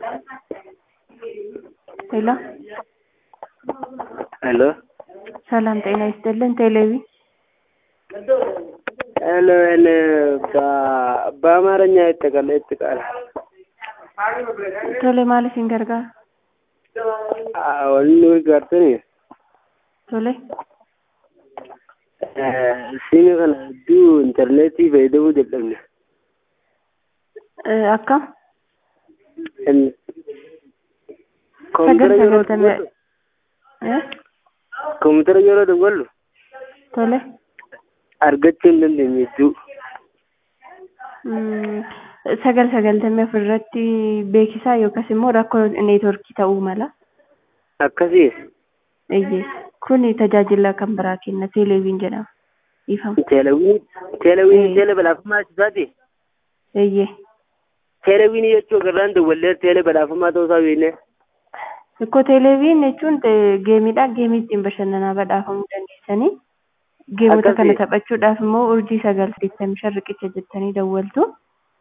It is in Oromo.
ሄሎ ሄሎ ሰላም ጤና ይስጥልን። ቴሌቪ ሄሎ ሄሎ በ- በአማርኛ ይጠቃል ይጠቃል ቶሌ ማለት ሲንገርጋር wanni gartani ቶሌ siimi kana hedduu intarneetii fayyadamuu dadhabne akkam koompitara sagal yeroo sagaltamii dawwallu koompitara yeroo dawwallu ቶሌ argachuu hin dandeenye hedduu sagal sagaltamii afur irratti beeksisaa yookaas immoo rakkoo neetworkii ta'uu mala. akkasii Eeyyee kun tajaajila kan biraa kenna teeleeviin jedhama. Ifama. teelewiin teelewiin teele badhaafummaa isaati Eeyyee. teelewiin jechuu garraan dawwallee teele badhaafummaa ta'uu isaa beekne Ikkoo teeleeviin jechuun te- geemiidha. Geemii ittiin bashannanaa badhaafamuu dandeessanii. Geemota kana Akkasii. taphachuudhaaf immoo urjii sagal saddeettamii shan riqicha jettanii dawwaltu.